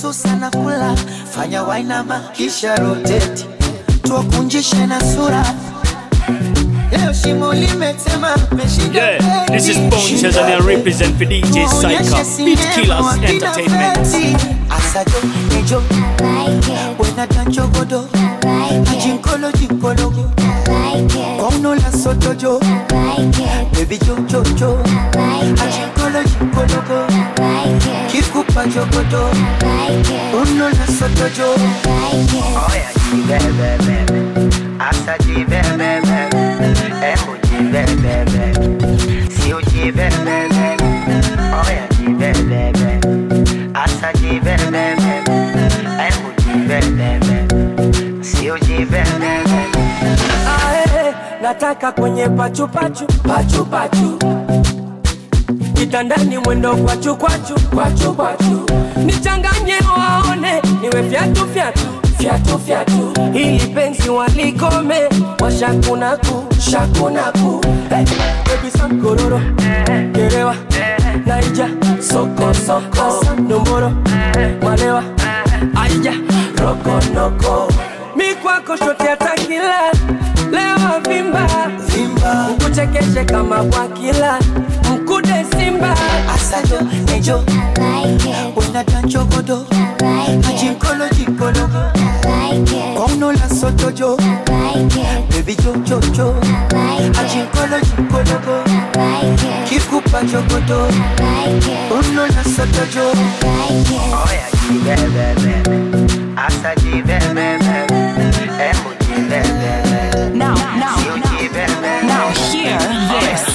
susa na kula fanya wainama kisha roteti tuwakunjishe na sura leo shimo limetema meshinda Yeah, this is Bones and I represent for DJ Psycho, Beat Killers Entertainment. asajo nejo wenata njogodo ajinkolo jinkologo kwaunola sotojo bebi jojojo ajinkolo jinkologo kikupa jogodo unola sotojo Oya jibebebe, asa jibebebe, emu jibebebe, sio jibebebe. Oya jibebebe, asa jibebebe, emu jibebebe, sio jibebebe. Ae, nataka kwenye pachupachu pachupachu kitandani mwendo kwachu kwachu kwachu kwachu nichanganye waone niwe fyatu fyatu fyatu fyatu ili penzi walikome washakunaku shakunaku hey, baby sam kororo gerewa naija soko soko domboro malewa aija rokonoko mi kwako shote atakila lewa vimba vimba ukuchekeshe kama bwakila mkude simba asajo nejo wenata njogodo ajinkolo jinkologo kwaunola sotojo bebi jojojo ajinkolo jinkologo kikupa jogodo unola sotojo Oya jibebebe, asa jibebebe, emu jibebebe, Now, now, sio jibebebe. now, hear this.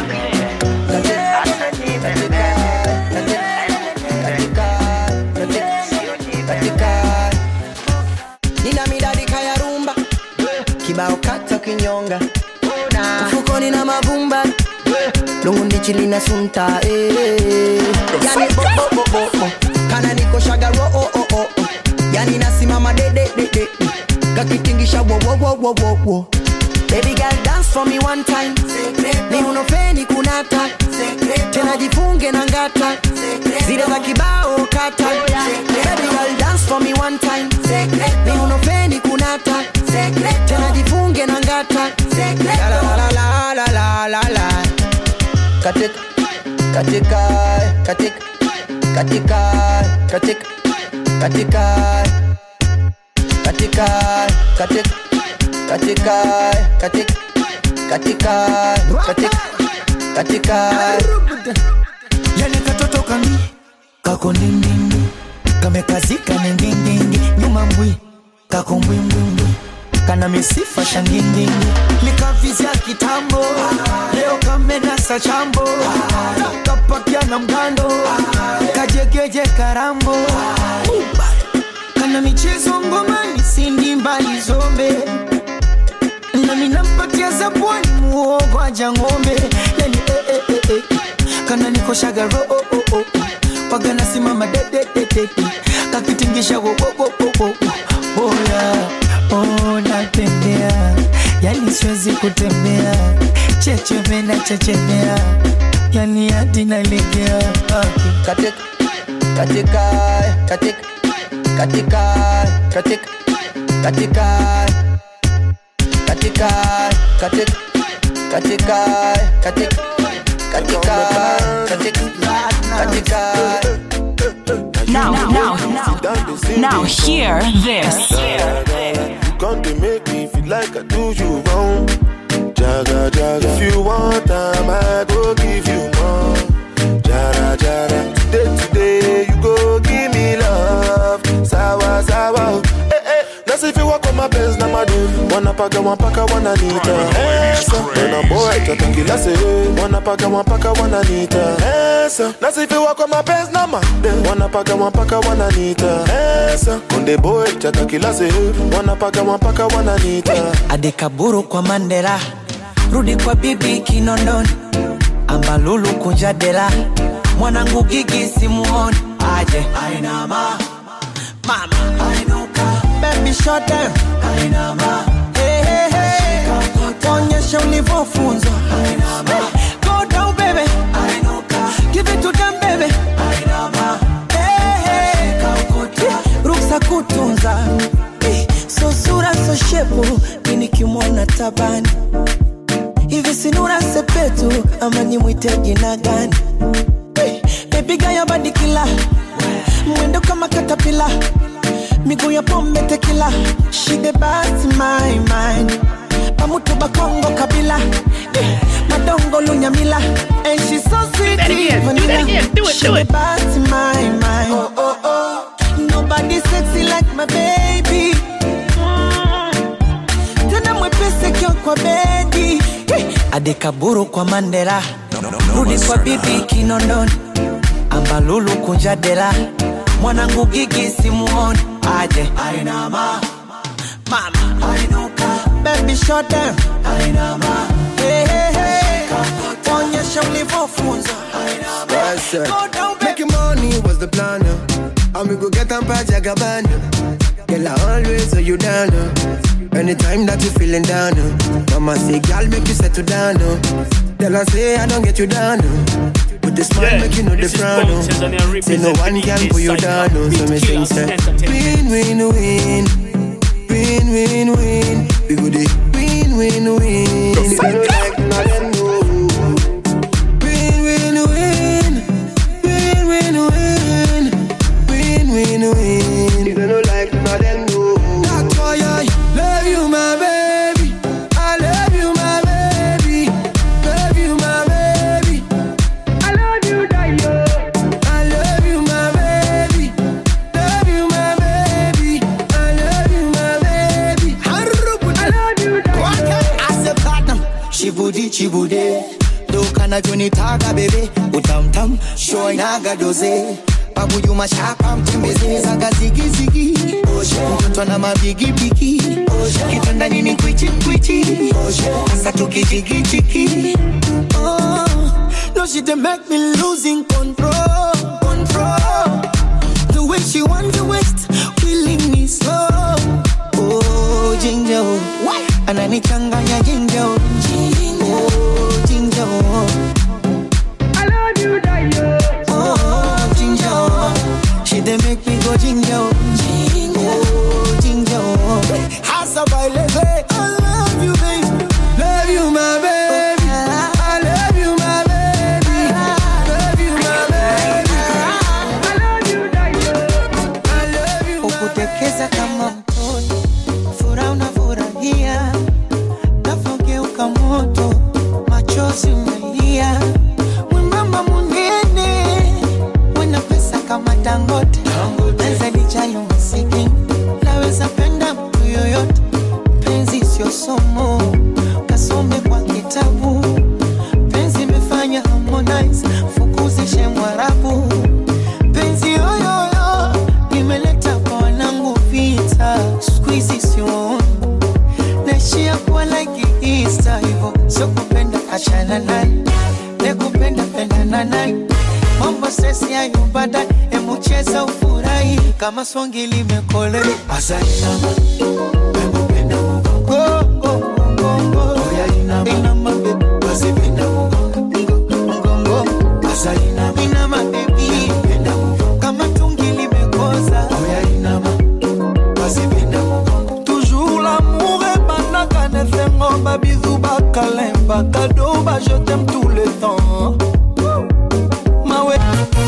Asa jibebebe, sio jibebebe. nina midadika ya rumba kibao kata kinyonga mfukoni na mavumba lungundichi lina sunta eh. yani bo, bo, bo, bo, bo. kana niko shagaro oh, oh, oh, oh. yani nasimama dededede kakitingisha wo, wo, wo, wo, wo, wo. Baby girl dance for me one time ni unofeni kunata tena jifunge na ngata zile za kibao kata Baby girl dance for me one time ni unofeni kunata tena jifunge na ngata la la la la la la la la katika katika katika katika katika katika katika katika katika katika katika katika katika yani katoto kami kako ndindindi kamekazika ningindingi nyuma mbwi kako mbwimbwimbwi kana misifa shangindingi likavizya kitambo leo kamenasa chambo kapakia na mgando kajegeje karambo kana michezo ngomani sindi mbali zombe nami nampatia zabwani muogo aja ng'ombe yani eh, eh, eh, eh. kana nikoshaga ro oh, oh, oh. waga nasimama dedededede kakitingisha wo, wo, wo, wo, wo. oya oh, natembea yani siwezi kutembea chechepe na chechemea yani hadi nalegea katika katika katika katika katika katika katika katika katika katika katika katika katika Now, now, now, hear this. You come to make me feel like I do you wrong. Jaga, jaga. If you want time, I go give you more. Jara, jara. Today, today, you go give me love. Sawa, sawa. Eh, eh. Nasi if you walk on my Benz, na madu. Wanapaka, wanapaka, wananita. Esa. When a boy, tata kila se. Wanapaka, wanapaka, wananita. Esa. Nasi if you walk on my Benz, na madu. Wanapaka, wanapaka, wananita. Esa. Konde boy, tata kila se. Wanapaka, wanapaka, wananita. adekaburu kwa mandela rudi kwa bibi kinondoni ambalulu kunja dela mwanangu gigi simuoni aje ainama mama ainuka baby shut down ainama hey, hey, hey. onyesha ulivyofunzwa ainama go down baby ainuka give it to them baby ainama hey, hey. tabani hivi sinura sepetu ama nimwite jina gani hey, bebiga ya badikila mwendo kama katapila miguu ya pombe tekila shide basi my mind pamutu bakongo kabila eh, madongo lunyamila and she so sweet vanilla shide basi my mind oh, oh, oh. nobody sexy like my baby tena mwepese kio kwa bedi Eh, adekaburu kwa mandela rudi kwa bibi kinondoni ambalulu kunja dela mwanangu gigi simuoni aje ainama mama ainuka baby shot them ainama hey, hey, hey. onyesha ulivyofunzwa Yes, sir. Go down, baby. Making money was the plan. uh. And we go get them by Jagabana. Girl, I always hold you down. uh. Anytime that you feeling down. uh. Mama say, girl, make you settle down. uh. Tell her say, I don't get you down. uh. With the smile, Yeah, make you know the this is frown. Bone uh. Tanzania Say no represent one can DJ pull you Psycho. down. uh. So me Beat sing, Killers say, Entertainment. win, win, win. Win, win, win. We go the win, win, win. If you don't like none of them, no. Win, win, win. Win, win, win. Win, win, win. You don't like none of them, no. That's why I love you, my baby. I love you, my baby. Love you, my baby. I love you, Dio. I love you, my baby. Love you, my baby. I love you, my baby. I love you, Dio. ase platinum shibudi chibude dokana jonitaga bebe utamtam shoinaga doze babuyu mashaka mtembeze zaga zigizigi mtoto na mabigibigi kitanda nini kwichi kwichi asa tukijigijigi oh, no she dey make me losing control control the way she want to waste killing me slow oh ginger oh ananichanganya ginger oh oh ginger oh oh ginger oh she dey make me go ginger oh oh ginger oh hasa baileze I love you baby Love you, my baby. I love you, my baby. Love you, my baby. I love you, Dio. I love you, my ukutekeza kama mtoto furaha unafurahia navogeuka moto machozi umelia mwembamba munene wena pesa kama dangote naweza lijali masikini naweza penda mtu yoyote penzi sio somo kasome kwa kitabu penzi imefanya harmonize fukuzishe mwarabu penzi yoyoyo imeleta kwa wanangu vita skuizi sioni naishia kuwa like Easter hivo sio kupenda achana naye nekupenda pendana naye mambo sesi yayo baadaye emucheza ufurahi kama swangi limekole asainama pemupenda mugongo mugongo inama bebe wasipenda mugongo mugongo asainama inama bebi kama tungi limekoza inama wasipenda mugongo toujours l'amour ebandaka na esengo babizu bakalemba kado ba je t'aime tout le temps mawe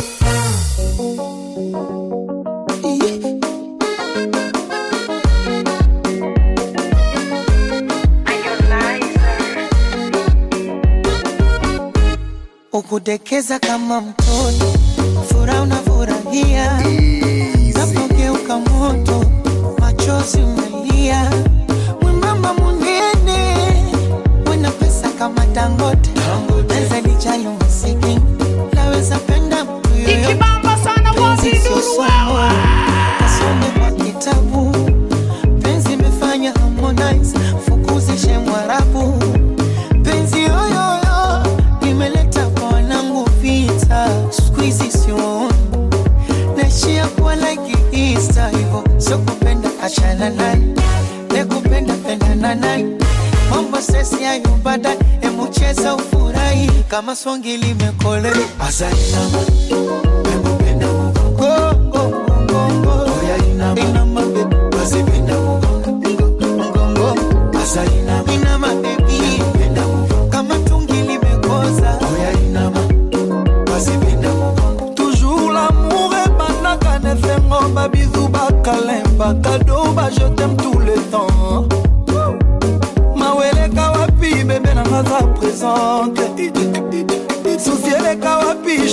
ukudekeza kama mtoto furaha unafurahia napogeuka moto machozi umelia mwembamba munene wena pesa kama dangote naweza lijali masikini naweza penda mtu yoyote Penzi sio somo, kasome kwa kitabu penzi imefanya harmonize fukuzishe mwarabu penzi yoyoyo imeleta kwa wanangu vita skuizi sioni naishia kuwa like Easter hivo sio kupenda achana naye nekupenda pendana naye mambo sesi yayo baadaye emucheza ufurahi kama swangi limekole asainama pemupenda mugongo mugongo inama bebe wasipenda mugongo mugongo asainama inama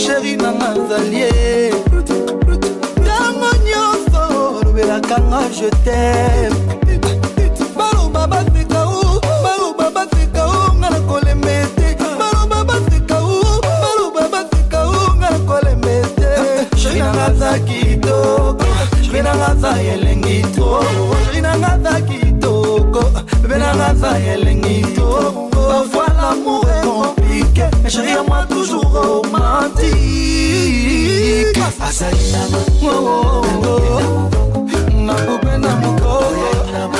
sheri nanga zalie ntango nyonso olobelaka nga je tem baloba baseka o baloba baseka o nga na kolemba ete baloba baseka o baloba baseka o nga na kolemba ete sheri nanga za kitoko sheri nanga za elengi to sheri nanga za kitoko bebe nanga za elengi to parfois l'amour est compliqué mais chérie à moi toujours romantique asalinama nakupenda mukoko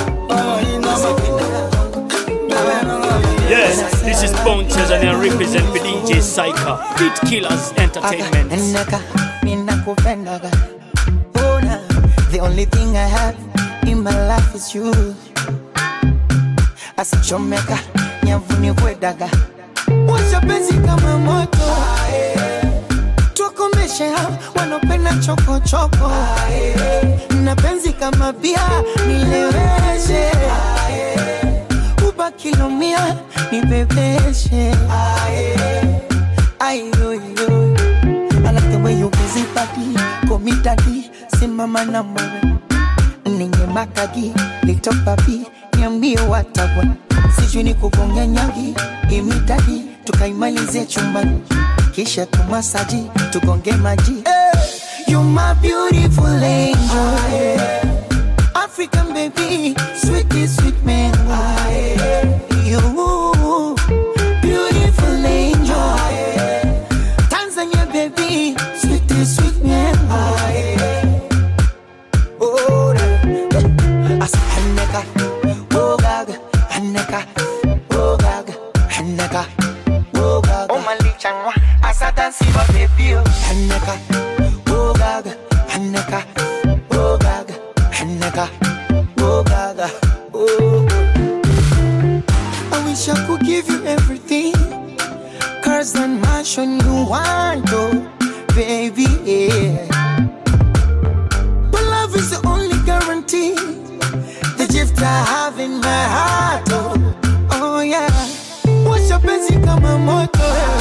Yes, this is Bone Tanzania represent for DJ Psycho, Beat Killers Entertainment. Naka, ninakupendaga. Oh, na, The only thing I have in my life is you. Asichomeka, nyavuni kwedaga. Washa penzi kama moto. Tukomeshe hao wanopenda chokochoko. Na penzi kama bia nileweshe. Ubaki lumia nibebeshe. Ayoyo. I like the way you busy body, call me daddy, simama na mwe. Ninge makagi, little papi, niambie watagwa. Sijui ni kugonga nyangi, imitadi, tukaimalize chumbani. Kisha tumasaji, tugonge maji. Hey, you my beautiful angel. African baby, sweetie sweet mango. You beautiful angel. Tanzania baby, sweet sweet mango. Oh, da- Asa Haneka, oh gaga, Haneka, oh gaga, Haneka, oh gaga. Oh malichanwa, asa dansi wa baby oh. Haneka, oh gaga, Haneka, oh gaga, Haneka, oh gaga, oh. I wish I could give you everything. Cars and mansion you want, oh, baby, yeah. But love is the only guarantee. The gift I have in my heart, oh, oh yeah. Washa penzi kama moto,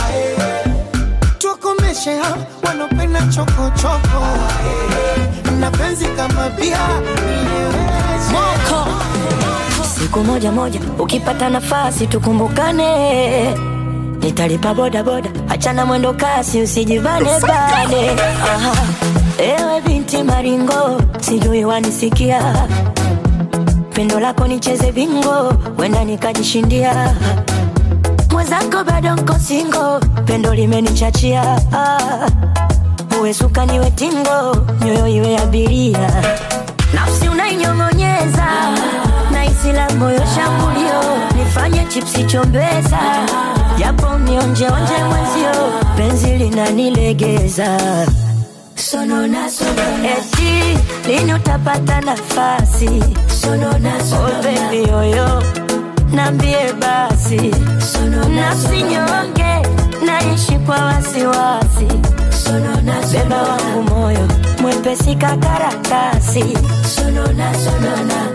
tukomeshe hao wanopenda choko choko. Na penzi kama bia, moko. siku moja moja ukipata nafasi tukumbukane nitalipa boda boda achana mwendo kasi usijivane bane Aha. ewe binti maringo sijui wanisikia pendo lako nicheze bingo wenda nikajishindia mwenzako bado nko singo pendo limenichachia Ah. uwe suka niwe tingo nyoyo iwe abiria nafsi unainyong'onyeza na isi la moyo shambulio nifanye chipsi chombeza japo nionjeonje mwenzio penzi linanilegeza sonona sonona eti lini utapata nafasi sonona sonona oh, baby yoyo nambie basi sonona nafsi nyonge naishi kwa wasiwasi sonona beba wangu moyo mwepesi kakaratasi sonona sonona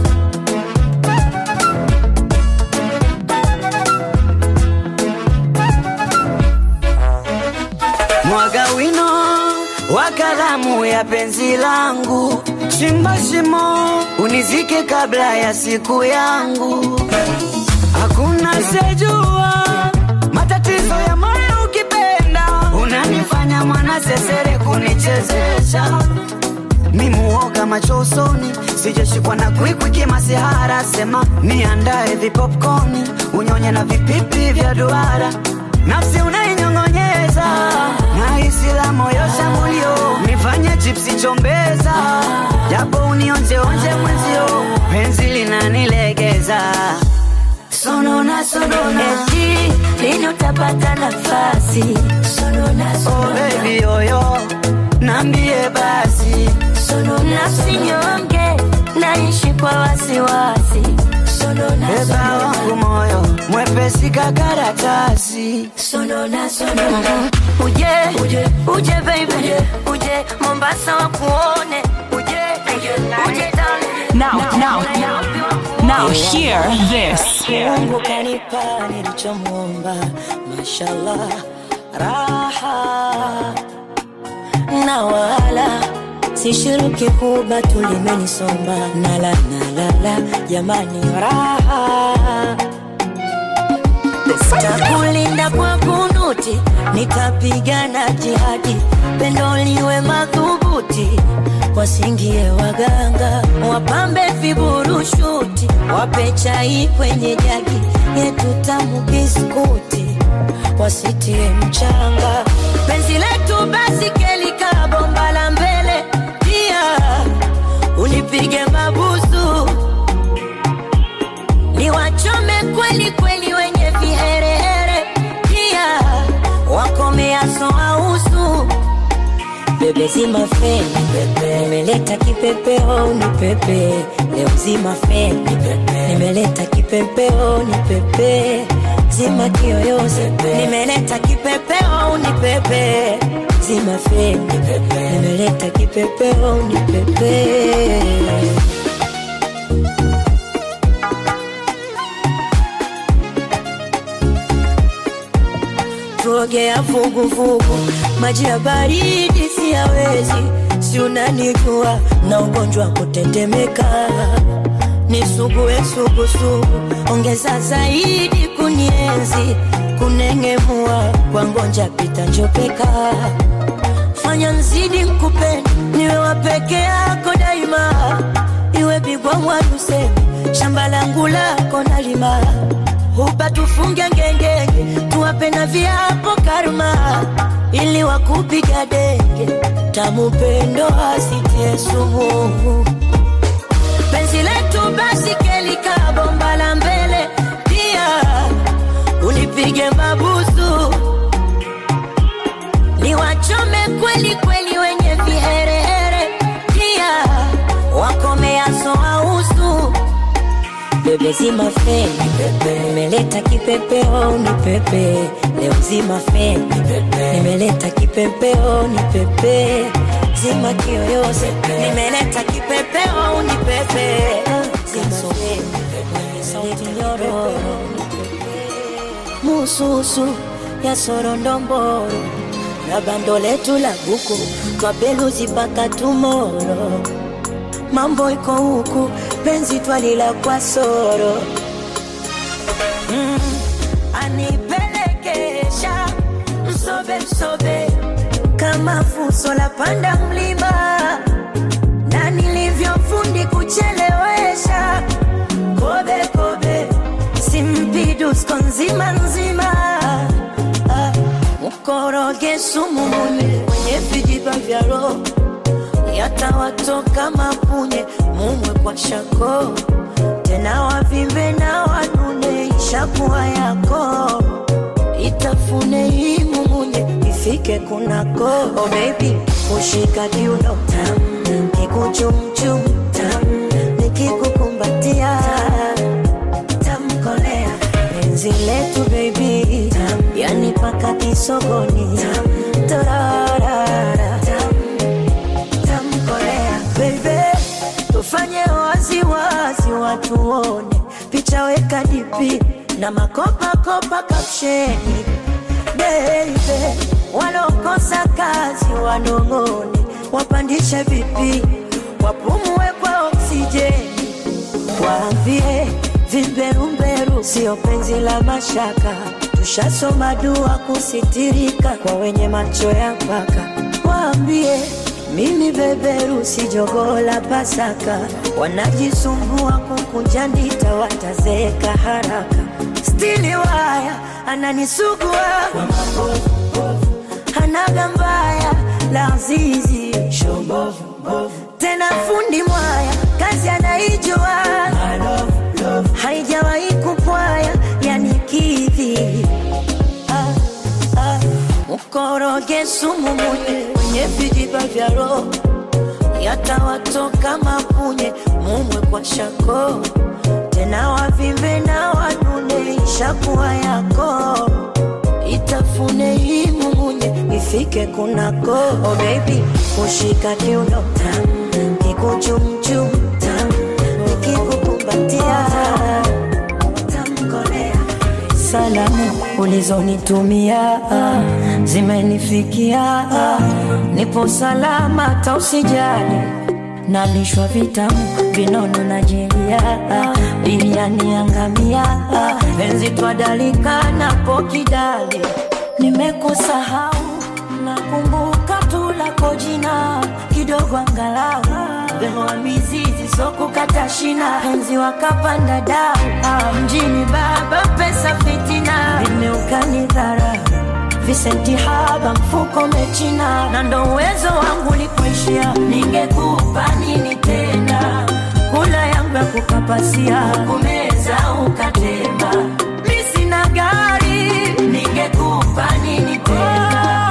mwaga wino wa kalamu ya penzi langu, chimba shimo unizike kabla ya siku yangu. Hakuna sejua matatizo ya moyo ukipenda, unanifanya mwana sesere kunichezesha mimuoga macho usoni, sijashikwa na kwikwi masihara, sema niandae vipopcorn, unyonye na vipipi vya duara, nafsi unainyong'onyeza na hisi la moyo shambulio, nifanye chipsi chombeza, japo unionjeonje mwenzio, penzi linanilegeza sonona sonona eti lini utapata nafasi sonona oh baby yoyo, nambie basi sonona nafsi nyonge naishi kwa wasiwasi sonona beba wangu moyo mwepesi kakaratasi sonona sonona uje uje uje baby uje uje Mombasa wakuone uje uje uje darling Now, now, now, now hear this. Mungu kanipa nilichomwomba, mashallah, raha na wala sishiriki huba tulimenisomba nala nalala jamani raha takulinda kwa kunuti nitapigana jihadi pendo liwe madhubuti wasingie waganga wapambe viburushuti wape chai kwenye jagi yetu tamu biskuti wasitie mchanga penzi letu basi kelika bomba la mbele pia unipige mabusu niwachome kweli kweli wenye viherehere pia wakomeaso ausu bebe zima feni pepe nimeleta kipepeo ni pepe leo zima feni pepe nimeleta kipepeo ni pepe zima kiyoyozi nimeleta kipepeo ni pepe zima feni pepe nimeleta kipepeo ni pepe tuogea vuguvugu, maji ya baridi siyawezi, si unanijua na ugonjwa wa kutetemeka, nisugue sugusugu, ongeza zaidi kunienzi, kunengemua kwa ngonja pita njopeka, fanya nzidi nkupende, niwe wa peke yako daima, iwe bigwa mwadusemi, shamba langu lako nalima hupa tufunge ngengenge, tuwape na viapo karma, ili wakupiga denge, tamu pendo asitie sumu. Penzi letu basi kelika bomba la mbele, pia unipige mabusu, niwachome kweli kweli wenye viherehere, pia wakomeaso ausu bebe zima feni pepe nimeleta kipepeo ni pepe leo zima feni pepe nimeleta kipepeo ni pepe zima kiyoyozi nimeleta kipepeo ni pepe zima feni sauti nyororo mususu ya sorondomboro na bando letu la buku twabeluzi mpaka tumoro mambo iko huku penzi twalila kwa soro mm, anipelekesha msobe msobe kama fuso la panda mlima na nilivyofundi kuchelewesha kobe kobe simpidusko nzima nzima ah, mkoroge sumu munye mwenye vijiba vya roho yatawatoka mapunye mumwe kwa shako tena wavimbe na wanune ishakuwa yako itafune imumunye ifike kunako oh baby ushika kiuno tam kikuchumchum tam nikikukumbatia tamkolea penzi letu baby tam yani paka kisogoni tam torarara tam tamkolea baby tufanye wazi wazi watuone picha weka dipi na makopakopa kapsheni baby walokosa kazi wanong'one wapandishe vipi wapumue kwa oksijeni waambie vimberumberu sio penzi la mashaka tushasoma dua kusitirika kwa wenye macho ya mpaka waambie mimi beberu si jogoo la Pasaka, wanajisumbua kukunja ndita, watazeeka haraka. Stili waya ananisugua kwa mabovu, hanaga mbaya la zizi tena fundi mwaya kazi anaijua haijawahi kupwaya yani kidhi ah, ah. mkoroge sumu munye kwenye vijiba vya roho yatawatoka mapunye mumwe kwa shako tena wavimbe na wanune ishakuwa yako itafune imumunye ifike kunako oh baby kushika kiuno tam kikuchumchum tam nikikukumbatia tamkolea salamu ulizonitumia zimenifikia, nipo salama, tausijali nalishwa vitamu vinono na jelia, biriani yangamia, penzi twadalika napo kidali, nimekusahau nakumbuka tu lako jina kidogo angalau behoa mizizi sokukata shina penzi wakapanda dau ah, mjini baba pesa fitina vimeukani dhara visenti haba mfuko mechina na ndo uwezo wangu likuishia ningekupa nini tena kula yangu ya kukapasia kumeza ukatema mi sina gari ningekupa nini tena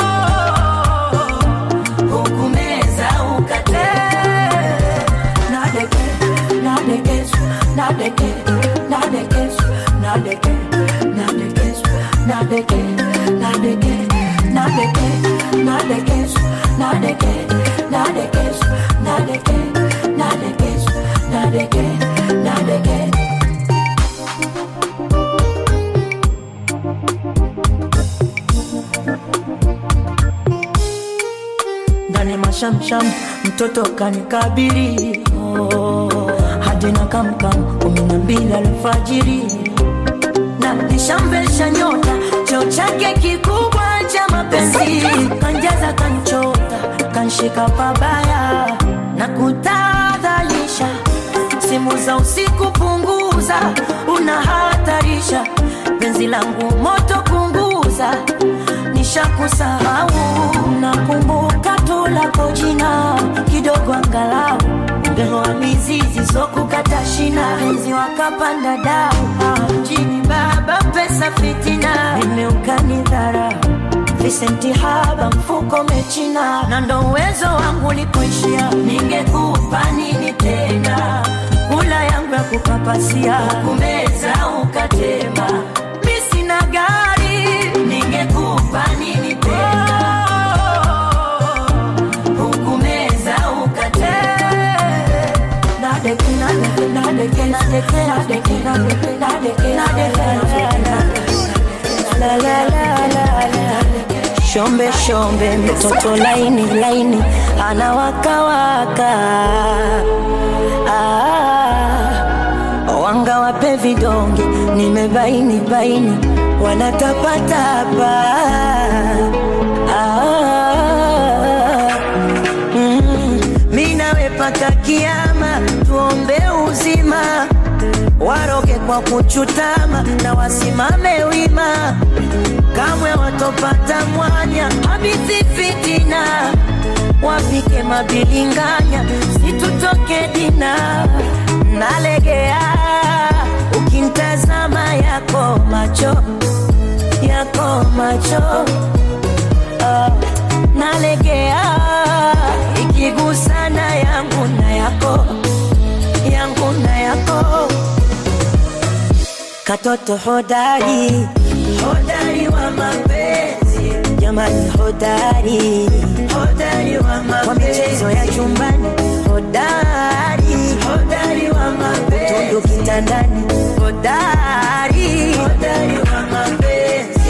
hukumeza ukatema nadeke nadekesu nadeke nadekesu nadeke nadekesu nadeke nadeke nadeke nadekesu nadeke nadekesu nadeke nadekesu nadeke nadeke ndani mashamsham mtoto kanikabili oh, hadi na kamkam kumi na mbili alfajiri na nishamvesha nyota cheo chake kikubwa cha mapenzi kanjaza kanchota kanshika pabaya na kutadhalisha simu za usiku punguza unahatarisha penzi langu moto punguza nishakusahau nakumbuka tu lako jina kidogo angalau ngehoa mizizi sokukata shina penzi wakapanda dau Ah, mjini baba pesa fitina vimeukani dhara visenti haba mfuko mechina na ndo uwezo wangu likuishia ningekupa nini tena kula yangu ya kukapasia kumeza ukatema mi sina gari ningekupa nini tena hukumeza ukatema nadeke nadeke nadeke nadeke nadeke nadeke nadeke nadeke la la la la la shombe shombe mtoto laini laini anawakawaka ah, wanga wape vidonge nimebaini baini wanatapatapa ah, mm, mi nawe paka kiama tuombe uzima waroge kwa kuchutama na wasimame wima kamwe watopata mwanya habithi fitina wapike mabilinganya situtoke dina nalegea ukintazama yako macho yako macho Ah, nalegea ikigusana yangu na yako yangu na yako katoto hodari hodari wa mapenzi jamani hodari hodari wa mapenzi kwa michezo ya chumbani hodari hodari wa mapenzi utundu kitandani hodari hodari wa mapenzi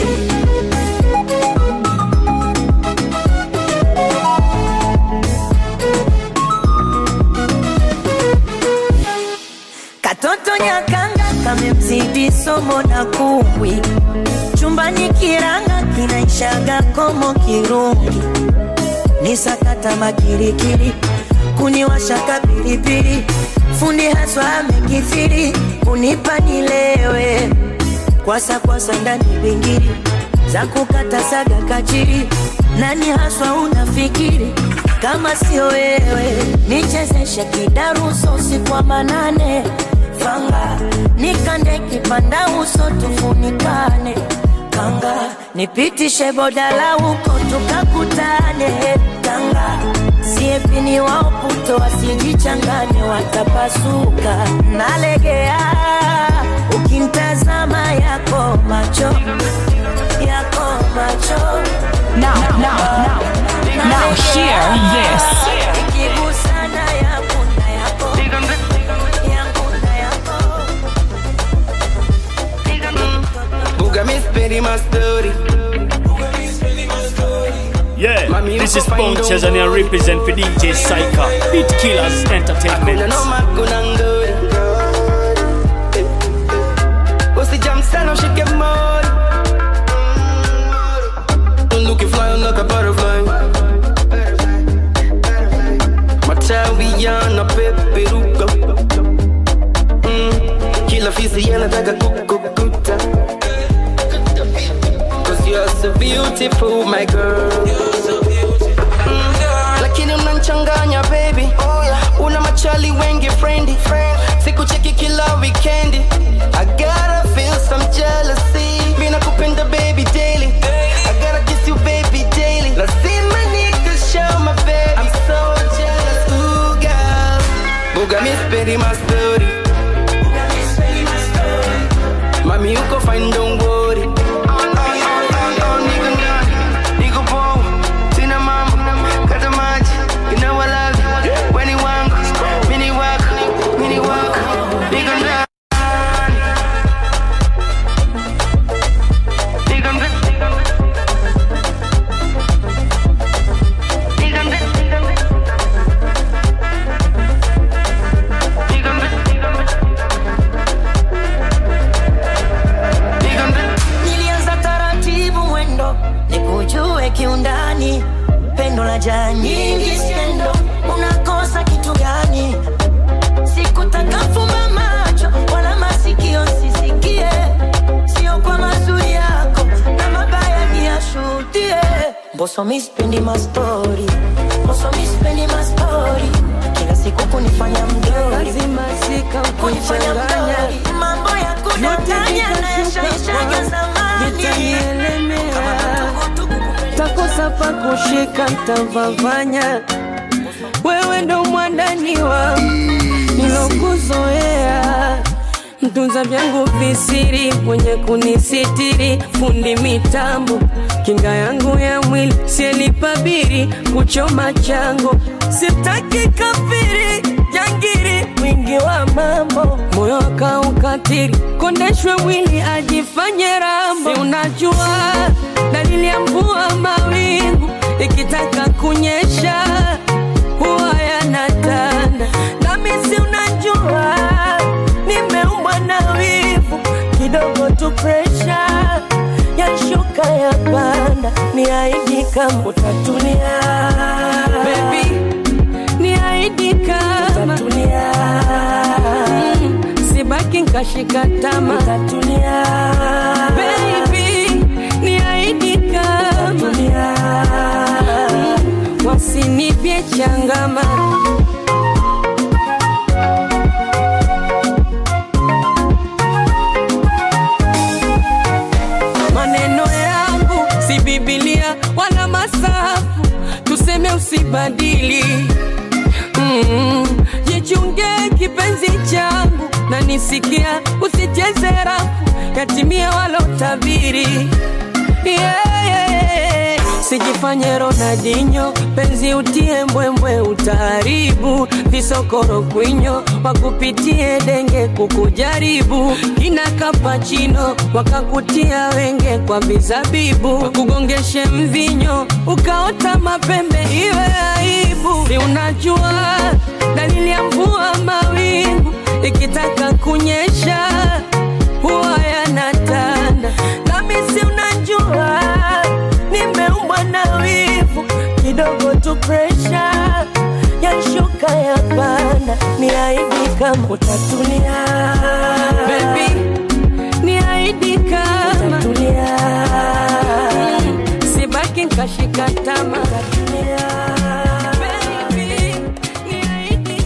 katoto nyakanga kamemzidi somo na kumbwi chumbani kiranga kinaishaga komo kirungi ni sakata makirikiri kuniwashaka pilipili fundi haswa amekithiri kunipa nilewe kwasa kwasa ndani bingiri za kukata saga kachiri nani haswa unafikiri kama sio wewe nichezeshe kidaruso usiku wa manane fanga nikande kipanda uso tufunikane kanga nipitishe bodala huko tukakutane kanga siepini waoputo wasijichangane watapasuka nalegea ukimtazama yako macho yako macho Now, now, now, now hear this. ikigusana yangu na yako yangu na yako Who got me spending my story? Yeah, this is Bone Tanzania represent for DJ Saika, Beat Killers Entertainment. Usijam sana ushike mori Bunduki fly on like a butterfly Matawi yanapeperuka mm. Kila fisi yanataka kukukuta Cause you're so beautiful my girl Mm. Lakini unanchanganya baby Una machali wengi friendly Sikucheki kila weekendi I gotta feel some jealousy Mina kupenda baby daily I gotta kiss you baby daily Lazima nikushow my baby I'm so jealous ooh girl Buga mi speri my story Mami uko fine don't worry Oh, oh, oh, oh, oh, nigga ndani, niko poa, sina mambo, kata maji, you know I love you. Weni wangu, mini wako, mini wako, niko ndani. Niko ndani. Niko ndani. Niko ndani. Niko ndani. nilianza taratibu mwendo nikujue kiundani pendo la jaa nyingi skendo unakosa kitu gani sikutaka fumba macho wala masikio sisikie sio kwa mazuri yako na mabaya ni yashuhudie mboso mispendi mastori mboso mispendi mastori kila siku kunifanya mdori kunifanya mdori mambo ya kudanganya na yashaishaga zamani takosa pa kushika ntavavanya wewe ndo mwandani wangu nilokuzoea mtunza vyangu visiri mwenye kunisitiri fundi mitambo kinga yangu ya mwili sielipabiri kuchoma chango sitaki kafiri jangiri mwingi wa mambo moyo akaukatiri kondeshwe mwili ajifanye rambo si unajua dalili ya mvua mawingu ikitaka kunyesha huwa yanatanda nami si unajua nimeumbwa na wivu kidogo tu presha yashuka ya panda ni aidi kama utatulia Baby, ni aidi kama utatulia mm, sibaki nkashika tama utatulia Baby, ni aidi kama utatulia mm, wasinipye changama maneno yangu si bibilia wala masafu tuseme usibadili mm, jichunge kipenzi changu na nisikia usicheze rafu yatimia walotabiri yeah, yeah, yeah. sijifanye ronadinyo penzi utie mbwembwe utaharibu visokoro kwinyo wakupitie denge kukujaribu kina kapachino wakakutia wenge kwa vizabibu wakugongeshe mvinyo ukaota mapembe iwe aibu si unajua dalili ya mvua mawingu ikitaka kunyesha huwa yanatanda nami si unajua nimeumbwa na wivu kidogo tu presha yashuka ya panda ni aidi kama utatulia Baby, ni aidi kama utatulia mm, sibaki nkashika tama utatulia Baby, ni aidi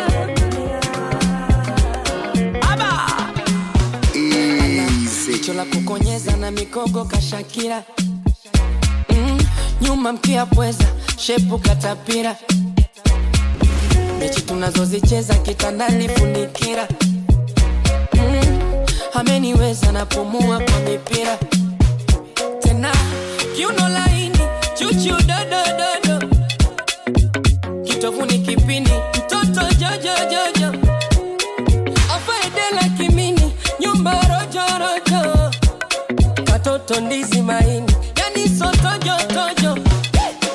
jicho la kukonyeza na mikogo kashakira mm, nyuma mkia pweza shepu katapira mechi tunazozicheza kitandani funikira mm, ameniweza napumua kwa mipira tena kiuno laini chuchu dodododo kitovuni kipini mtoto jojojojo afaedela kimini nyumba rojorojo katoto ndizi maini yani sotojotojo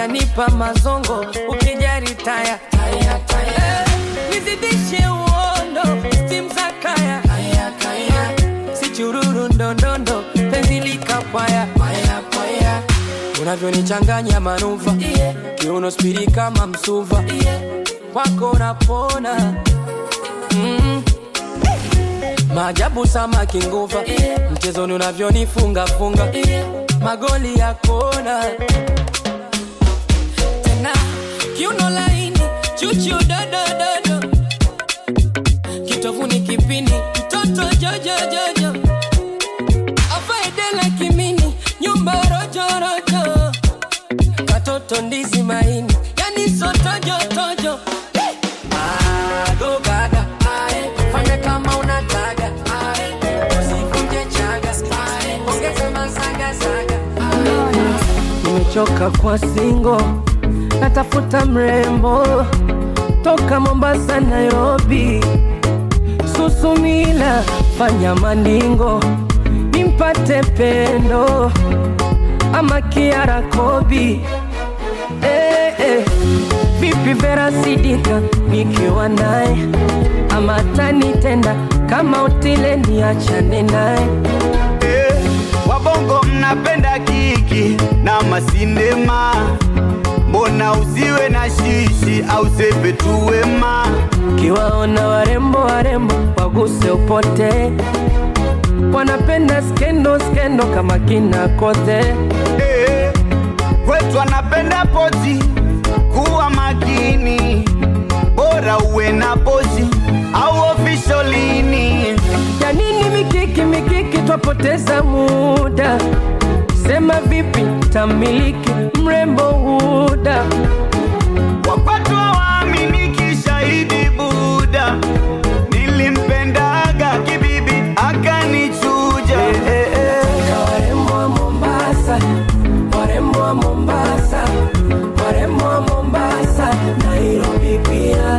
unanipa mazongo ukijari taya taya taya nizidishe uondo stim za kaya kaya kaya si chururu ndondondo penzi likapaya paya paya unavyonichanganya manuva yeah. kiuno spiri kama msuva yeah. wako napona mm. maajabu samaki nguva yeah. mchezoni unavyonifungafunga yeah. magoli ya kona tena kiuno laini chuchu dodododo kitovuni kipini mtoto jojojojo afaedela kimini nyumba rojorojo katoto ndizi maini yani sotojotojo agogaga ae fanya kama unataka ae usivunje chaga ae ongeza masagasaga nimechoka kwa singo natafuta mrembo toka mombasa nairobi susumila fanya maningo nimpate pendo ama kiara kobi eh, eh. vipi vera sidika nikiwa naye ama tanitenda kama utile niachane naye Eh, wabongo mnapenda kiki na masinema mbona usiwe na shishi au sepe tu wema kiwaona warembo warembo waguse upote wanapenda skendo skendo kama kina kote Eh, kwetu anapenda poti kuwa makini bora uwe na pozi au ofisholini ya nini mikiki mikiki twapoteza muda sema vipi tamiliki mrembo huda wapatwa waaminiki shahidi buda nilimpendaga kibibi akanichuja warembo wa mombasa warembo wa mombasa warembo wa mombasa nairobi pia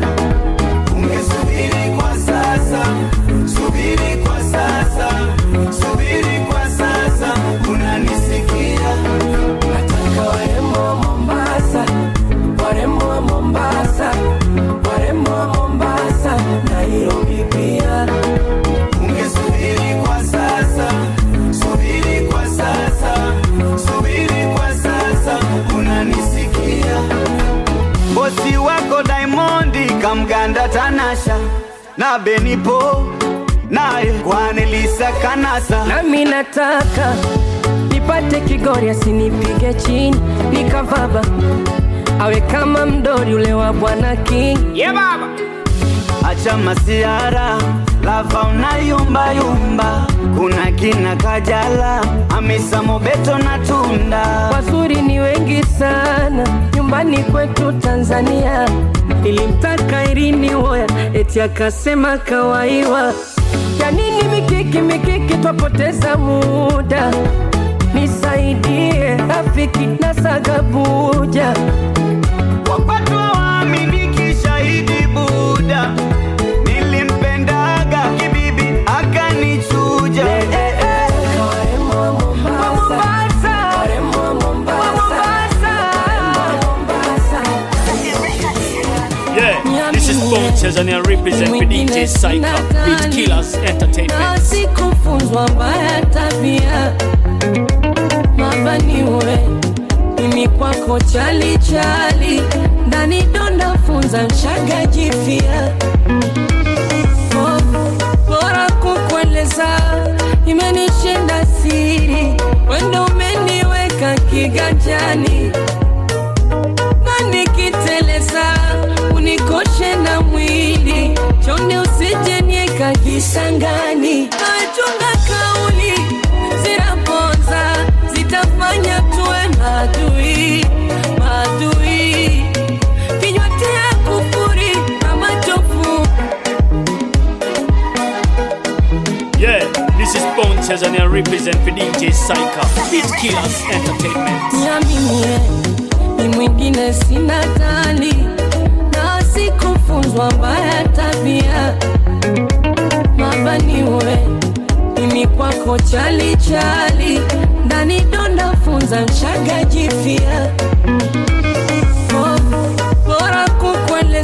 ungesubiri kwa sasa subiri kwa sasa subiri kwa sasa unanisikia nataka warembo wa mombasa warembo wa mombasa warembo wa mombasa nairobi pia ungesubiri kwa sasa subiri kwa sasa subiri kwa sasa unanisikia bosi wako Diamondi kamganda Tanasha na Benipo naye Kwanelisa Kanasa nami nataka nipate kigori asinipige chini nikavaba awe kama mdori ule wa bwana king yeah, baba acha masiara lava unayumbayumba kuna kina Kajala Hamisa Mobeto na Tunda wazuri ni wengi sana nyumbani kwetu tanzania ilimtaka irini woya eti akasema kawaiwa ya nini mikiki mikiki twapoteza muda nisaidie rafiki na sagabuja wapatwa waaminiki shahidi buda nilimpendaga kibibi akanichuja Yeah, this is Bone Tanzania represent for DJ Psycho, Beat Killers Entertainment. sikufunzwa mbaya tabia mabaniwe mimi kwako chali chali ndani donda funza mshaga jifia Oh, bora kukueleza imenishinda siri wendo umeniweka kiganjani na nikiteleza unikoshe na mwili chonde usijenieka kisangani achunga kauli zinaponza zitafanya tuwe madui madui kinywa tia kufuri na machofu Yeah, this is Bone Tanzania represent for DJ Psycho, Beat Killers Entertainment. niaminie ni mwingine sina tali na sikufunzwa mbaya tabia mabaniwe mimi kwako chali chali ndani donda funza mshaga jifia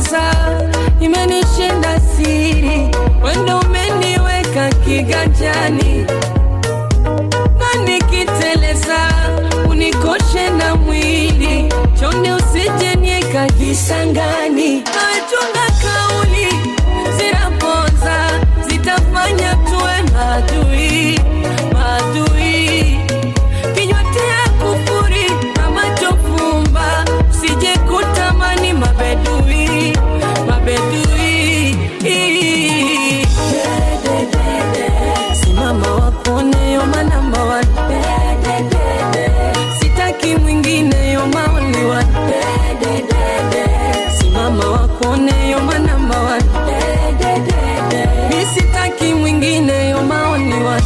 kueleza, imenishinda siri, wendo umeniweka kiganjani, na nikiteleza unikoshe na mwili, chonde usije nieka kisangani, nachunga kauli zinaponza, zitafanya tuwe maadui, maadui kinywa tia kufuri na macho fumba, usije kutamani mabedui, mabedui. Simama wakone yo my number one. Sitaki mwingine yo my only one. Simama wakone yo my number one. Mi sitaki mwingine yo my only one.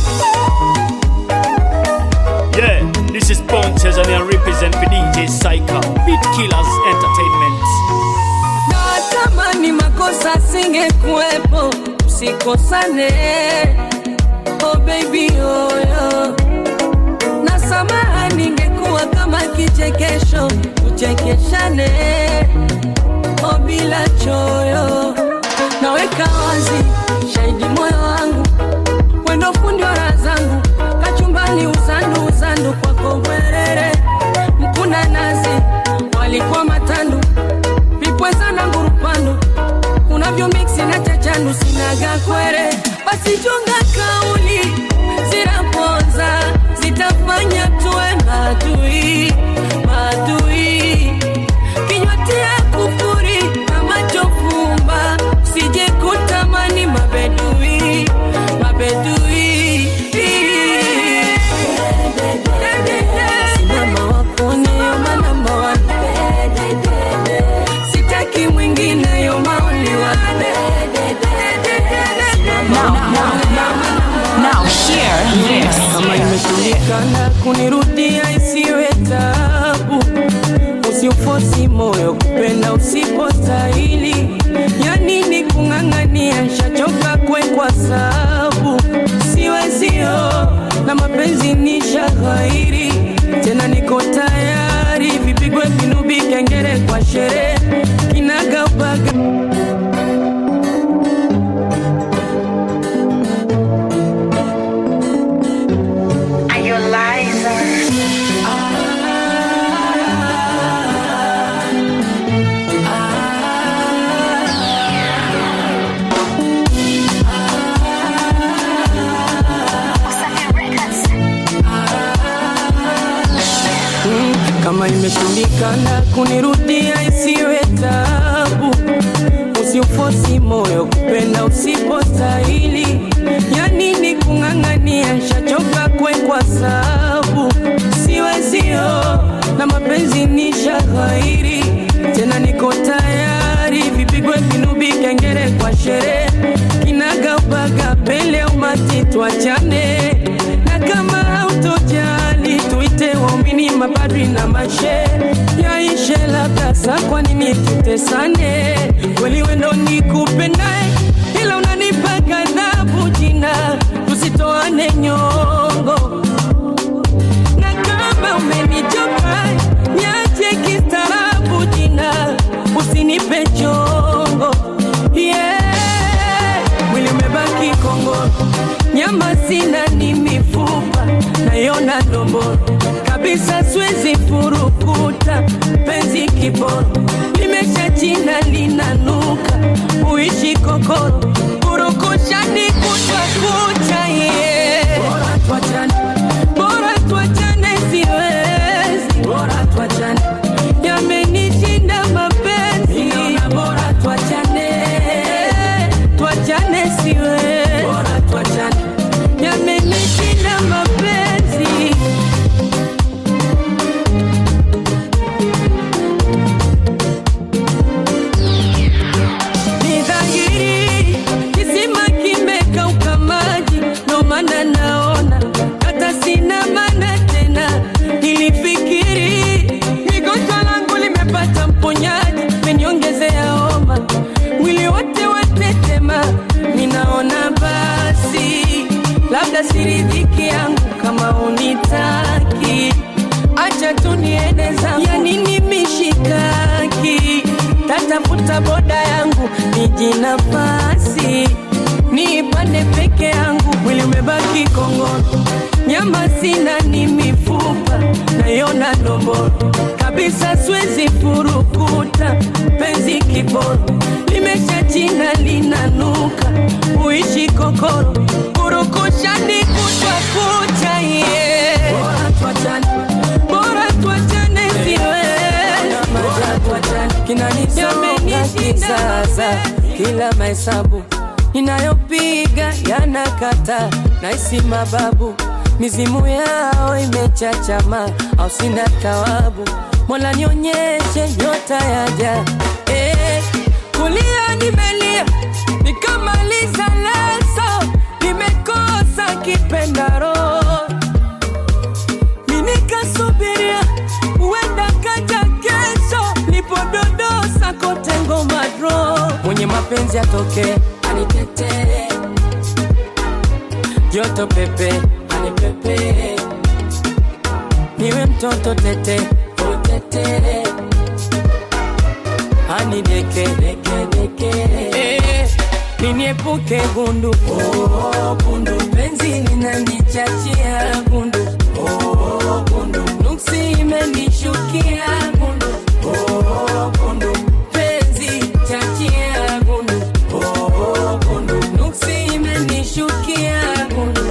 Yeah, this is Bone Tanzania represent for DJ Psycho, Beat Killers Entertainment. natamani makosa singekuwepo usikosane oh baby oyo na samaha ningekuwa kama kichekesho tuchekeshane oh bila choyo naweka wazi shahidi moyo wangu wendo fundi wa raha zangu kachumbani uzandu uzandu kwako bwerere mkuna nazi walikuwa matandu vipweza na ngurupandu unavyo miksi na chachandu sinaga kwere basi chunga kauli zinaponza zitafanya tuwe maadui maadui kinywa tia kufuri na macho fumba sije kutamani mabedui mabedui simama wakone yo manamba one sitaki mwingine yo maoli Now hear this. kama imeshindikana kunirudia isiwe tabu usiufosi moyo kupenda usipostahili ya nini kung'ang'ania shachoka kwekwa sabu siwezio na mapenzi ni shaghairi tena niko tayari vipigwe vinubi kengere kwa sherehe kinagaubaga Are you a liar? Mm, kama imeshindikana kunirudia isiwe tabu usiufosi moyo kupenda usipostahili ya nini kung'ang'ania shachoka kwekwa sabu siwezio na mapenzi ni shaghairi tena niko tayari vipigwe vinubi kengere kwa sherehe kinagaubaga pele umati twachane na kama hautojali tuite waumini mapadri na mashe yaishe labda sa kwa nini tutesane kweli wendo nikupendae ila unanipa ghadhabu jina tusitoane nyongo na kama umenichoka niache kistaarabu jina usinipe chongo yeah. mwili umebaki kongo nyama sina ni mifupa nayona ndomboro kabisa siwezi furukuta penzi kiboro limesha china linanuka uishi kokoro kurukushani kutwa kucha yeah. bora tuachane bora tuachane siwezi bora tuachane yamenishinda mapenzi bora tuachane tuachane siwezi bora tuachane yamenishinda mapenzi ni dhahiri kisima kimekauka maji ndo maana naona hata sina maana tena nilifikiri migonjwa langu limepata mponyaji meniongezea homa mwili wote watetema ninaona basi labda siridhiki yangu kama unitaki acha tu niende zangu ya nini mishikaki tata natafuta boda yangu niji nafasi niipande peke yangu, mwili umebaki kongoro, nyama sina ni mifupa nayona ndomboro kabisa, siwezi furukuta penzi kiboro limesha china linanuka, uishi kokoro kurukushani kutwa kucha yeah. Bora tuachane, bora tuachane siwezi kinanisonga kisasa, kila mahesabu ninayopiga yanakata, naisi mababu mizimu yao imechachama, au sina tawabu. Mola nionyeshe nyota yaja, eh, kulia nimelia nikamaliza leso, nimekosa kipendaro minikasubiria huenda kaja kesho, nipododosa kote ngoma dro, mwenye mapenzi atoke anitetee, joto pepe anipepe, niwe mtoto tete utete, anideke deke deke, eh, niniepuke gundu oh, gundu penzi linanichachia gundu oh, gundu nuksi imenishukia gundu oh, gundu penzi chachia gundu oh, gundu nuksi imenishukia gundu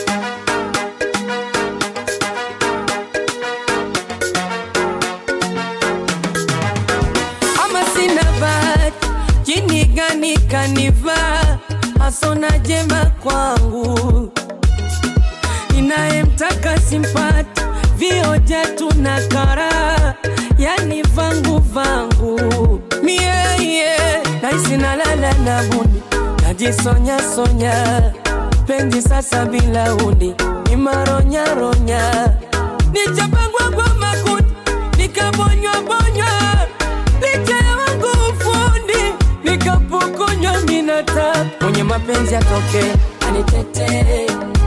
ama sina bahati, jini gani kanivaa, hasona jema kwangu, ninayemtaka simpati, vioja tuna kara, yani vangu vangu mie yeah. naisi nalala na buni, najisonya sonya, penzi sasa bila uni, ni maronya ronya, nichapangwa kwa makuti, nikabonywa bonywa licha ya wangu ufundi nikapokonywa minata mwenye mapenzi atoke anitetee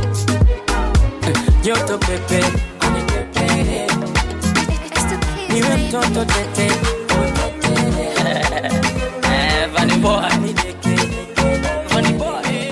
joto pepe anipepe niwe mtoto tete Funny boy. Funny boy.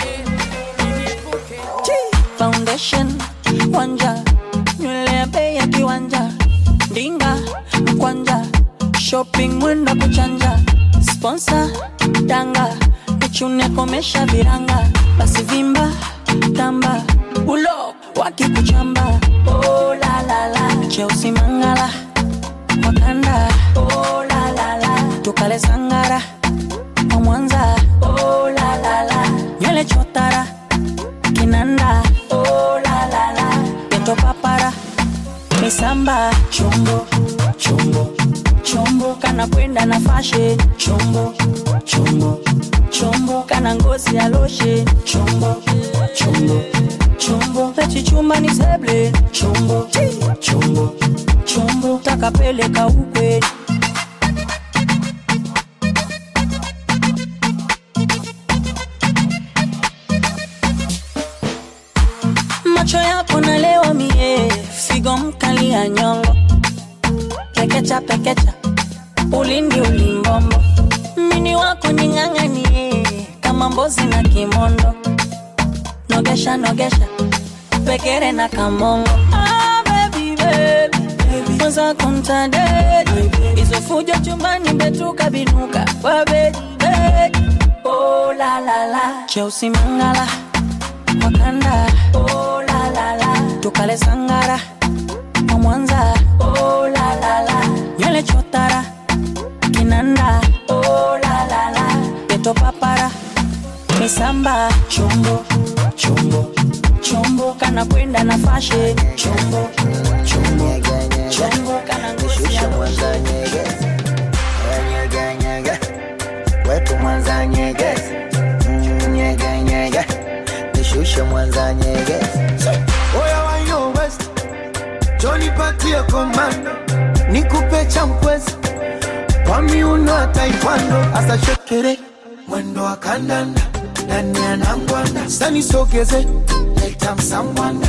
foundation wanja nywele ya bei ya kiwanja ndinga mkwanja shopping mwenda kuchanja sponsor danga nichune komesha viranga basi vimba tamba ulo wakikuchamba oh, la, la, la. cheusi mangala wakanda oh, la, la, la. tukale sangara wa mwanza oh, la, la, la. nywele chotara kinanda oh, la, la, la. peto papara misamba chombo chombo chombo kana kwenda na fashe chombo chombo chombo kana ngozi ya loshe chombo chombo chombo pechichumba ni seble chombo chombo chombo takapeleka ukweli macho yako nalewa mie figo mkali ya nyongo pekecha pekecha ulindi ulimbombo mini wako ning'ang'anie kama mbozi na kimondo nogesha nogesha pekere na kamongo ah, baby, baby. Mwanza kumtadedi hizo fujo chumbani betuka binuka kwa bedi bedi oh, la, la, la. cheusi mangala wakanda oh, la, la, la. tukale sangara wa mwanza oh, la, la, la. nywele chotara kinanda oh, la, la, la. peto papara misamba chombo chombo chombo kana kwenda na fashe chombo chombo chombo kana ngozi ya Mwanza nyegezi nyege nyege wetu Mwanza nyegezi Mm, nyege nyege nishushe Mwanza nyegezi Oya wa yo West, Johnny patie komando, nikupe champwezi kwa miuno ya taekwondo, asa shekere mwendo wa kandanda ndani ya nangwanda, sani sogeze leta msambwanda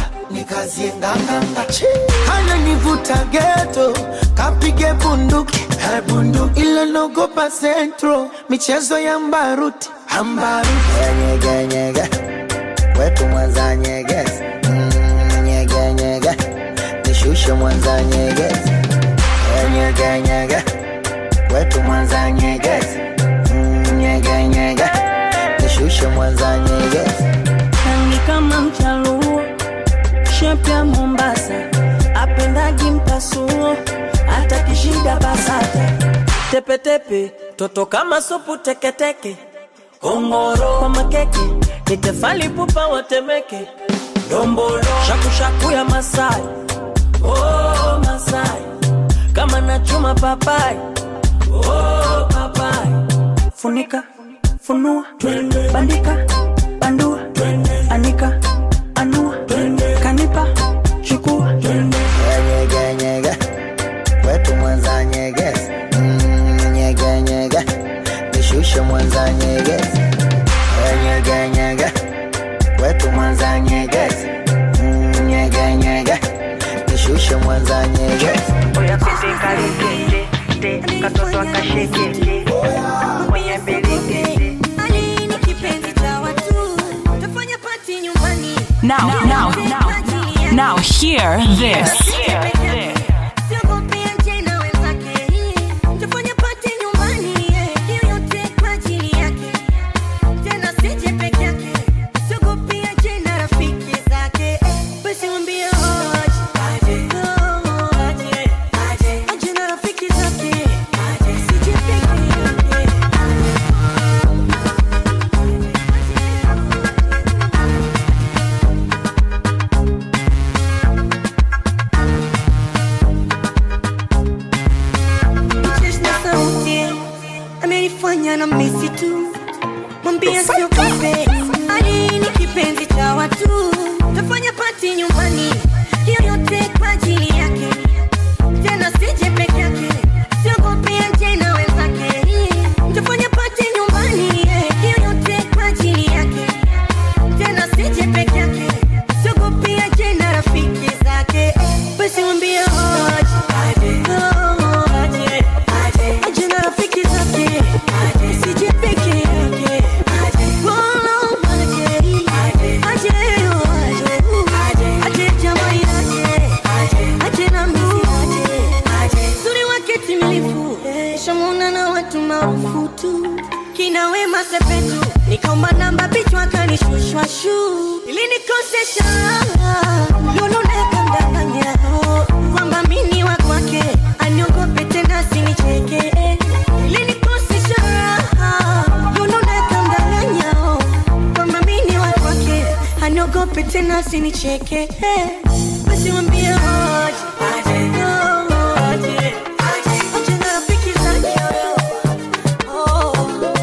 nikazie nganganga ananivuta geto kapige bunduki eh, bunduki ila nogopa centro michezo ya mbaruti ambaruti nyege nyege wetu mwanza nyegezi Mm, nyege nyege nishushe mwanza nyegezi Eh, nyege nyege wetu mwanza nyegezi Mm, nyege nyege nishushe mwanza nyegezi rangi kama mchaluo shepya mombasa apendagi mpasuo hata kishida basata tepetepe toto kama supu teketeke ongoro kwa makeke nitefali pupa watemeke dombolo shakushaku ya masai oh, masai kama nachuma papai oh, papai funika funua bandika bandua anika anua kanipa chukua nyege nyege wetu mwanza nyegezi Mm, nyege nyege nishushe mwanza nyegezi Eh, nyege nyege wetu mwanza nyegezi Mm, nyege nyege nishushe mwanza nyegezi Oya pete kalikete te katoto akashekete mwenye mbelekete Ali ni kipenzi cha watu tafanya pati nyumbani Now, now, now, now, hear this. Siogopi aje na wenzake tafanya pati nyumbani hiyo yote kwa ajili yake tena sije peke yake siogopi aje na rafiki zake basi mwambie aje aje aje aje na rafiki zake sije peke yake Chesh na sauti amenifanya na misi tu, mwambie siogope, Ali ni kipenzi cha watu, tafanya pati nyumbani, hiyo yote kwa ajili yake, tena sije peke yake, siogope aje na wenzake, tafanya pati nyumbani, hiyo yote kwa ajili yake, tena sije peke yake, siogope aje na rafiki zake, basi mwambie aje aje aje aje na rafiki zake sije peke yake Wala aje aje aje aje jamaa aje aje na mimi aje suri wake timilifu shamuna na watu maarufu tu kina wema sepetu nikaomba namba bichwa kanishushwa shu ilinikosesha lulunekandanganya kwamba mini wa kwake aniogope tena sinicheke ilinikosesha lulunekandanganya kwamba mini wa kwake aniogope tena sinicheke basi mwambie aje aje aje aje na rafiki zake oh.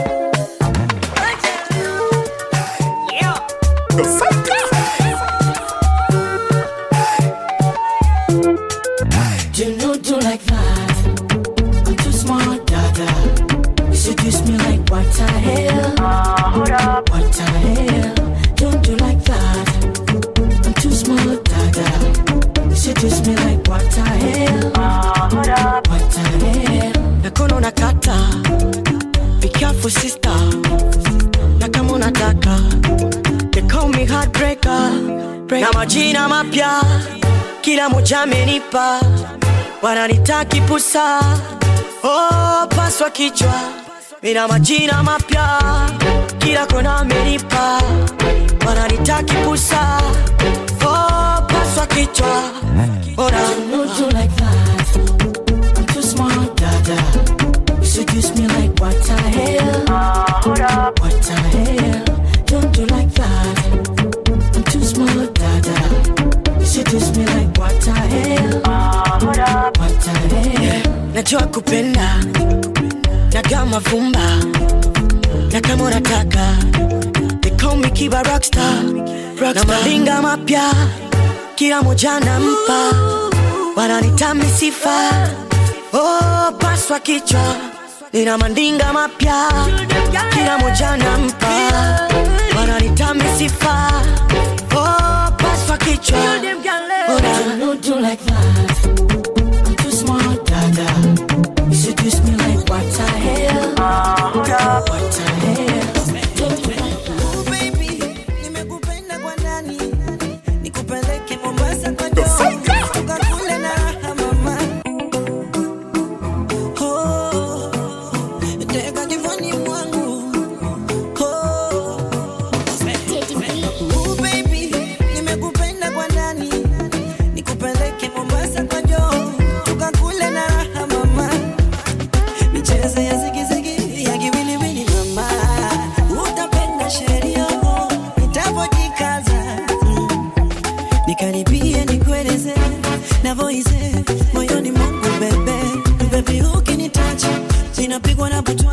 You know, do like that. I'm too smart, dada. You seduce me like what the hell? hold up. What the hell? Don't do like that. I'm too smart, dada. You seduce me like what the hell? hold up. What the hell? nakono unakata be careful sister na kama unataka they call me heartbreaker na majina mapya kila moja amenipa wananitaki pusa oh, paswa kichwa mina majina mapya kila kona amenipa wananitaki pusa oh, paswa kichwa Ora. You know, do like that. I'm too smart, dada. You seduce me like what the hell? hold up. What the hell? Don't do like that. I'm too smart, dada. You seduce me like what the hell? hold up. What the hell? najua kupenda na kama vumba na kama unataka they call me kiba rockstar na malinga mapya kila moja nampa wananitami sifa oh, paswa kichwa nina mandinga mapya kila moja nampa wananitami sifa oh, paswa kichwa nibie nikueleze navoize moyoni mwangu bebe bebi ukinitacha ninapigwa na butwa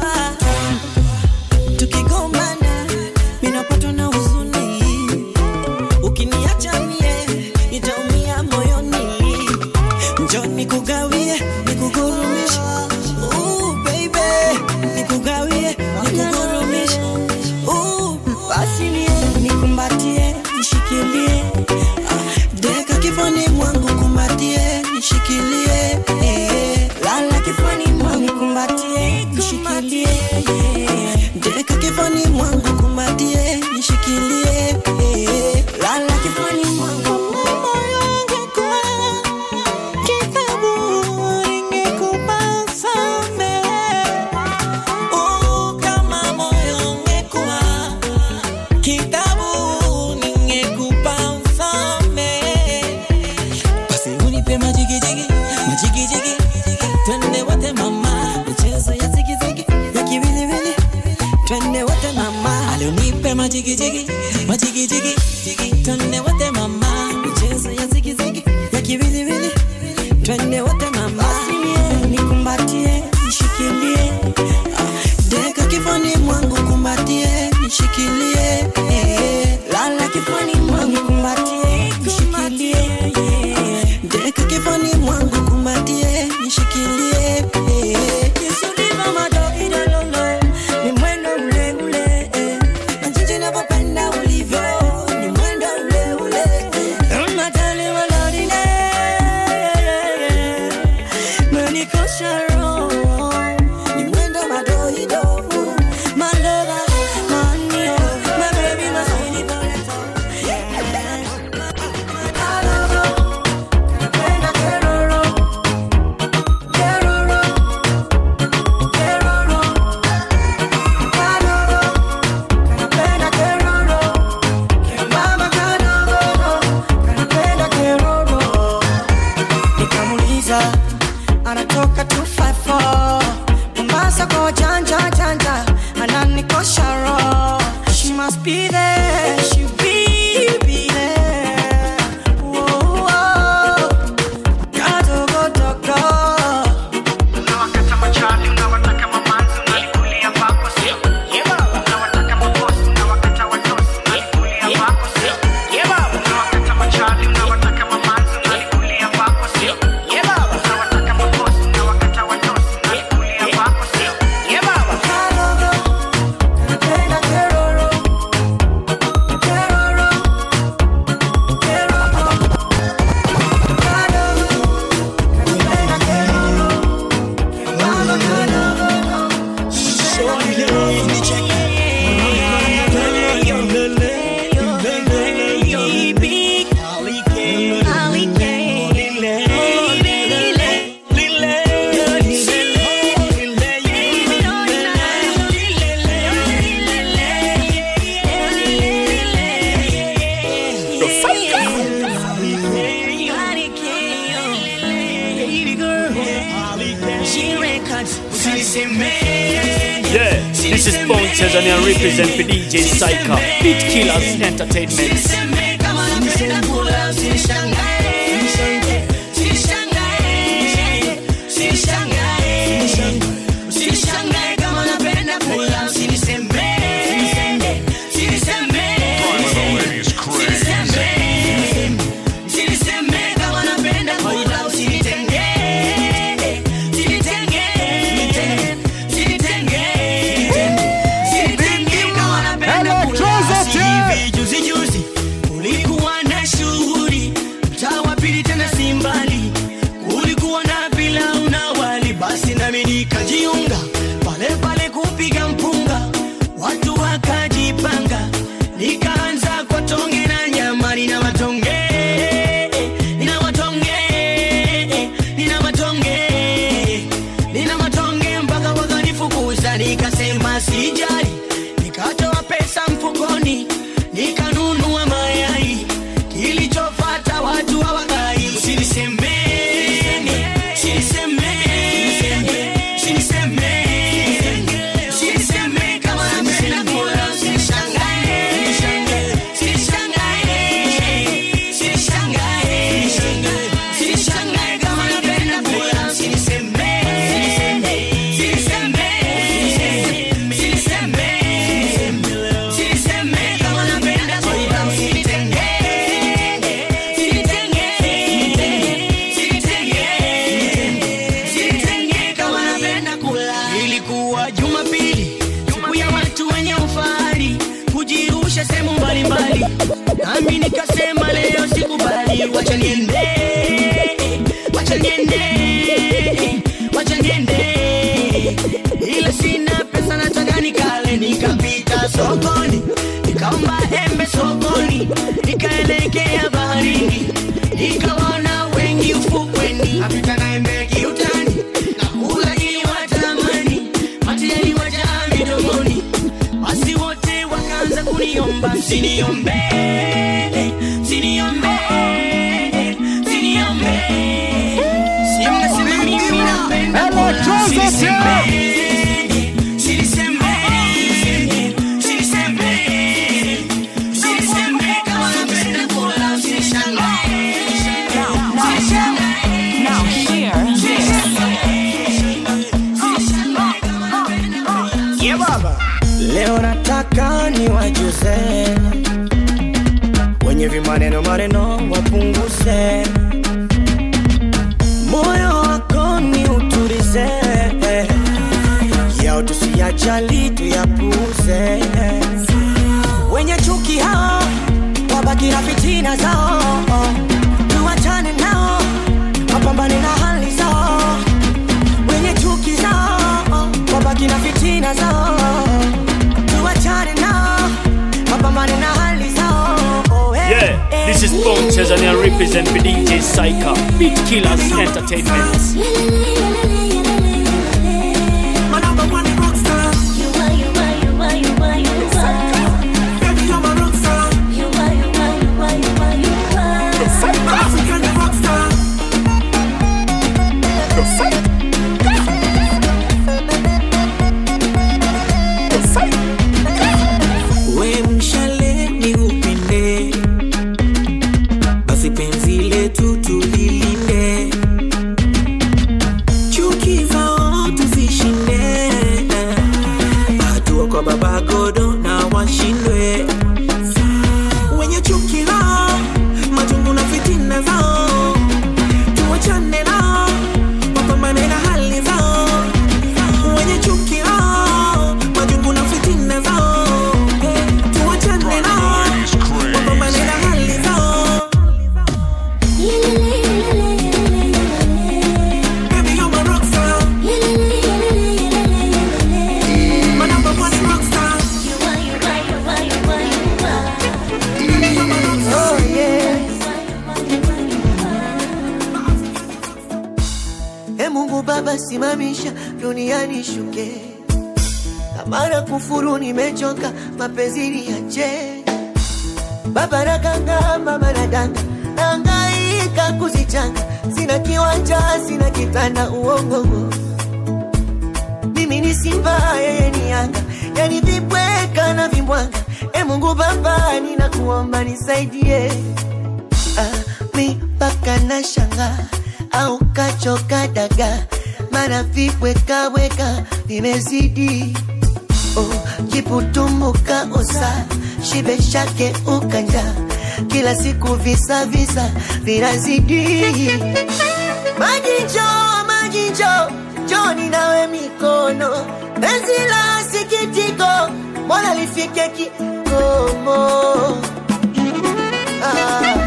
tukigombana minapatwa na huzuni ukiniacha mie nitaumia moyoni njo nikugawie nikugurumishe Ooh, baby nikugawie nikugurumishe Ooh, basi nie nikumbatie nishikilie Ah, deka kifani mwangu kumbatie nishikilie eh, lala kifani mwangu kumbatie nishikilie eh, deka kifani mwangu kumbatie nishikilie eh, lala kifani mwangu moyo wangu kwa kitabu ingekupa samehe. Oh, kama moyo ungekuwa kitabu ningekupa usamehe. Basi unipe majigijigi, majigijigi, twende wote mama, michezo ya zigizigi, ya kiwiliwili, twende wote mama. Ale unipe majigijigi, majigijigi, twende wote mama, michezo ya zigizigi, ya kiwiliwili, twende wote mama. Basi nie, nikumbatie, nishikilie, ah, deka kifani mwangu kumbatie, nishikilie, eh, lala kifani mwangu kumbatie, nishikilie, eh, deka kifani mwangu kumbatie, nishikilie, eh. Yesu ndivyo madoido lolo, ni mwendo ule ule, eh. Na jinsi navyopenda ulivyo, ni mwendo ule ule, eh. Unatali walorine, menikosha roho, ni mwendo madoido, my lover, my neo, my baby, my sweetie, Napenda keroro, keroro, keroro, kaloro, kanapenda keroro, kembamba kadogo, kanapenda keroro. Nikamuuliza anatoka 254 Mombasa kwa janja janja, ananikosha roho. She must be there, she be be there. Whoa, whoa. Kadogo dogo. Kanapenda keroro, keroro, keroro. Kadogo, kanapenda keroro, kembamba kadogo. Yeah, this is Bone Tanzania represent for DJ Psycho, Beat Killers Entertainment. Juzi juzi ulikuwa na shughuli wacha niende wacha niende wacha niende ila sina pesa nataka nikale nikapita sokoni nikaomba embe sokoni nikaelekea baharini nikawaona wengi ufukweni apita na embe kiutani nakula ili watamani mate yaliwajaa midomoni basi wote wakaanza kuniomba msiniombe msiniombe msiniombe si mnasema mimi napenda kula msinisembe msinisembe msinisembe msinisembe kama napenda kula msinishangae Now hear Yeah, baba. leo nataka ni wajuze wenye vimaneno maneno wapunguze moyo wako ni uturize yao tusiyajali tuyapuze wenye chuki hao wabaki na fitina zao tuwachane nao wapambane na hali zao wenye chuki zao wabaki na fitina zao tuwachane nao wapambane na hali zao oh, eh, Yeah, eh. this is Bone Tanzania represent for DJ Psycho, Beat Killers Entertainment. My number one rockstar. You are, you are, you are, you are, you are. Baby, I'm a rockstar. You are, you are, you are, you are, you are. African rockstar. we mshale ni upinde basi penzi letu tulilinde chuki zao tuzishinde hatua kwa baba godo na washindwe wenye chuki lao majungu na fitina zao tuwachane nao wapambane na hali zao wenye chuki lao majungu na fitina zao tuwachane nao wapambane na hali zao Baby, you're my rockstar. My number one rockstar. Oh, yeah. E Mungu Baba, simamisha duniani shuke, kama na kufuru nimechoka, mapenzi niache. Baba nakanga, mama nadanga, nahangaika kuzichanga, sina kiwanja, sina kitanda, uongo mimi ni simba, yeye ni yanga, yani vibweka na vimbwanga. E Mungu Baba, ninakuomba nisaidie ah, mi mpaka na shanga au kachoka daga, mara vibwekaweka vimezidi oh, kiputumbuka osa shibe shake ukanja kila siku visa visa vinazidi maji njoo maji njoo njoni nawe mikono penzi la sikitiko mbona lifike kikomo ah,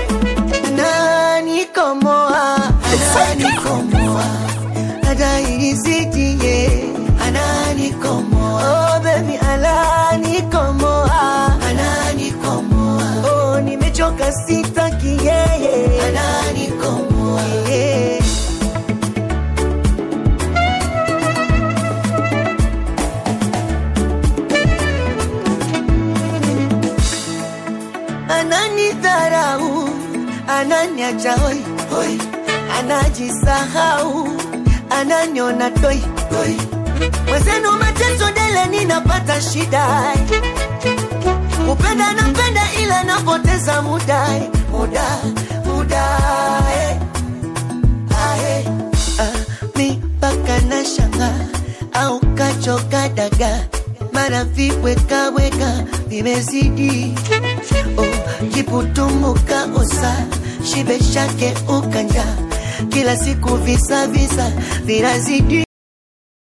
nani komoa nani komoa adairizitie anani komoa oh, baby anani komoa anani komoa oh, nimechoka sitaki yeye anani komoa yeah. ananidharau, ananiacha hoi hoi, anajisahau, ananiona toi toi. Mwenzenu mateso dele, ninapata shida, kupenda napenda, ila napoteza muda muda muda eh. Ah, eh. Ah, mi mpaka na shanga au kachoka daga mara vibwekaweka vimezidi oh, kiputumbuka osa shibe shake ukanja kila siku visa visa vinazidi